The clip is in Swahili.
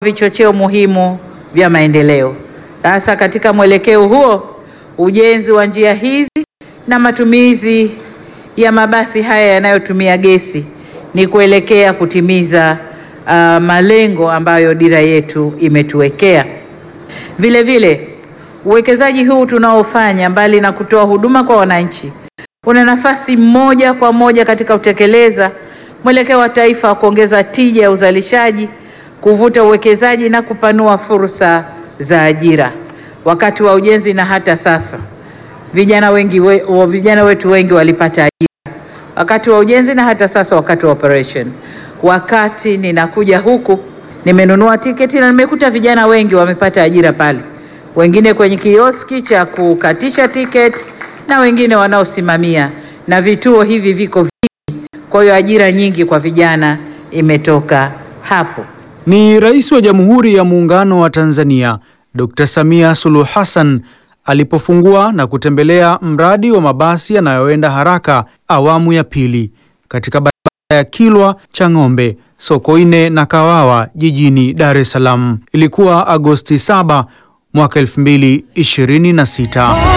vichocheo muhimu vya maendeleo. Sasa katika mwelekeo huo, ujenzi wa njia hizi na matumizi ya mabasi haya yanayotumia gesi ni kuelekea kutimiza uh, malengo ambayo dira yetu imetuwekea. Vile vile uwekezaji huu tunaofanya, mbali na kutoa huduma kwa wananchi, una nafasi moja kwa moja katika kutekeleza mwelekeo wa taifa wa kuongeza tija ya uzalishaji, kuvuta uwekezaji na kupanua fursa za ajira. Wakati wa ujenzi na hata sasa, vijana wengi we, wa- vijana wetu wengi walipata ajira wakati wa ujenzi na hata sasa wakati wa operation. Wakati ninakuja huku nimenunua tiketi na nimekuta vijana wengi wamepata ajira pale, wengine kwenye kioski cha kukatisha tiketi na wengine wanaosimamia, na vituo hivi viko vingi. Kwa hiyo ajira nyingi kwa vijana imetoka hapo. Ni Rais wa Jamhuri ya Muungano wa Tanzania Dr. Samia Suluhu Hassan alipofungua na kutembelea mradi wa mabasi yanayoenda haraka awamu ya pili katika barabara ya Kilwa Chang'ombe, Sokoine na Kawawa jijini Dar es Salaam. Ilikuwa Agosti 7 mwaka 2026.